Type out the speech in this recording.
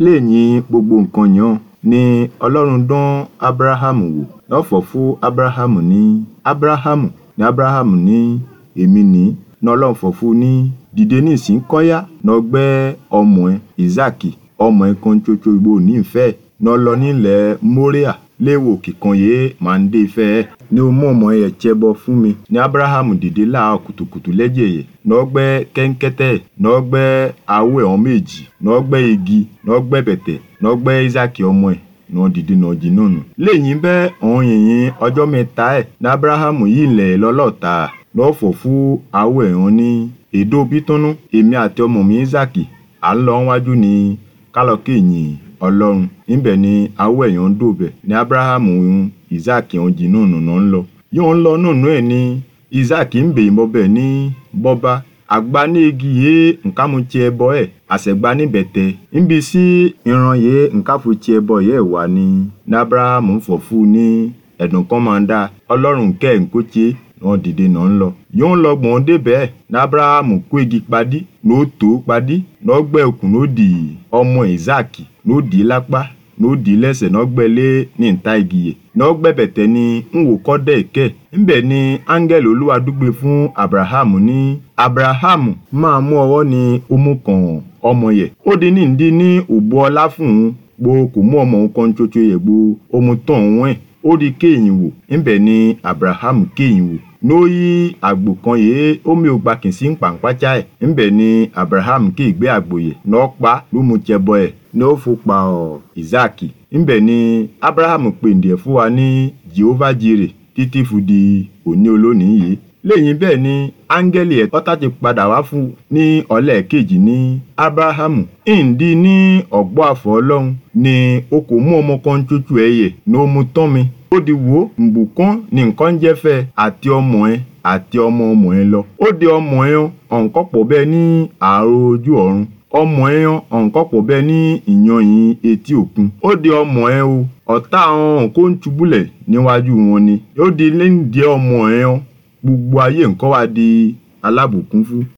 lẹ́yìn gbogbo nǹkan yẹn ni ọlọ́run dán ábúráhámù wò lọ́fọ̀ fún ábúráhámù ní ábúráhámù ní ábúráhámù ní èmi ní ní ọlọ́run fọ̀ fún ní dìde ní ìsín kọ́yá ní ọgbẹ́ ọmọ ẹ ìsáàkì ọmọ ẹ kan ṣoṣo ìgbò nífẹ̀ẹ́ ní ọlọ nílẹ̀ móríà léwo kíkan yé máa ń dé ìfẹ́ ẹ ní o mú ọmọ ẹ ṣẹbọ fún mi ní ábúráhámù dìde láàárọ̀ kùtùkùtù lẹ́jẹ̀ yẹ ní ọgbẹ́ kẹ́ńkẹ́tẹ́ ní ọgbẹ́ awọ ẹ̀họ́n méjì ní ọgbẹ́ igi ní ọgbẹ́ bẹ̀tẹ̀ ní ọgbẹ́ ìsáàkì ọmọ ẹ ní wọ́n dìde ní ọjì náà nù. lẹ́yìn bẹ́ẹ̀ ọ̀hún yìnyín ọjọ́ mẹ́ta ẹ̀ ní ábúráhámù yìí lẹ̀ lọ́lọ́ta lọ́fọ̀ fún awọ ẹ̀họ́n ní èdò bítúnú èmi àti ọmọ mi ìsáàkì à ń lọ wájú ní kálọ̀kì yìn ọlọ́run níbẹ̀ ni awọ ẹ̀yàn ń dòbẹ̀ ní ábúráhámù ìsáàkì ọ̀hún jì náà nù náà ń lọ. yóò ń lọ nùnú ẹ̀ ní ìsáàkì ń bèè mọ́bẹ̀ ní bọ́bá àgbá ní igi yé nǹkan mu tiẹ̀ bọ́ ẹ̀ àṣẹ̀gbá níbẹ̀ tẹ níbi sí ìran yé nǹkan fún tiẹ̀ bọ́ yẹ̀ wá ní ní ábúráhámù fọ̀ fún ní ẹ̀dùn kan máa ń dá ọlọ́run kẹ́ ẹ̀ ń kó tiẹ̀ wọn dìde náà ń lọ. yóò ń lọ gbọ̀n débẹ̀ ní ábúráhámù kó igi padì ní ó tó padì ní ọgbẹ́ òkun ní ó dì ọmọ ìsáàkì ní ó dì í lápá ní ó dì í lẹ́sẹ̀ ní ọgbẹ́ lé ní ìta igi yẹ ní ọgbẹ́ bẹ̀tẹ̀ ni ń wò kọ́ dẹ̀ kẹ́ ńbẹ̀ ni áńgẹ́lì olúwa dúgbe fún abrahamu ní abrahamu máa mú ọwọ́ ní omú kan ọmọ yẹ ó di ní ìdí ní òbú ọlá fún un gbo kò mú ọmọ òun kan ṣoṣo yẹ gbo omu tán òun ẹ̀ ó di kéyìn wò ńbẹ̀ ni abrahamu kéyìn wò n'oyi àgbò kan yìí omi ògbà kì í sí pàǹpájá ẹ̀ ńbẹ̀ ni abraham kì í gbé àgbò yẹ n'ọ́pa ló mu jẹbọ ẹ̀ ní ó fò pa ọ̀ ìzáàkì ńbẹ̀ ni abraham pèndé fún wa ní jehovah jire títí fún di òní olónìí yìí lẹ́yìn bẹ́ẹ̀ ni áńgẹ́lì ẹ̀ tọ́ta ti padà wá fún ní ọ̀lẹ́ kejì ní abrahamu ìǹdí ní ọ̀gbọ́ àfọ̀ ọlọ́run ni o kò mú ọmọ kan tútù ẹ̀yẹ ní ó mu tán mi ó di wo nbùkún ní nǹkan jẹ́ fẹ́ àti ọmọ ẹ àti ọmọ ọmọ ẹ lọ ó di ọmọ ẹ ọ̀nkọ́ pọ̀ bẹ́ẹ̀ ní ààrò ojú ọ̀run ọmọ ẹ ọ̀nkọ́ pọ̀ bẹ́ẹ̀ ní ìyanyìn etí òkun ó di ọmọ ẹ o ọ̀tá àwọn kó ń tubúlẹ̀ níwájú wọn ni ó di lẹ́yìn díẹ̀ ọmọ ẹ gbogbo ayé nǹkan wá di alábùkún fún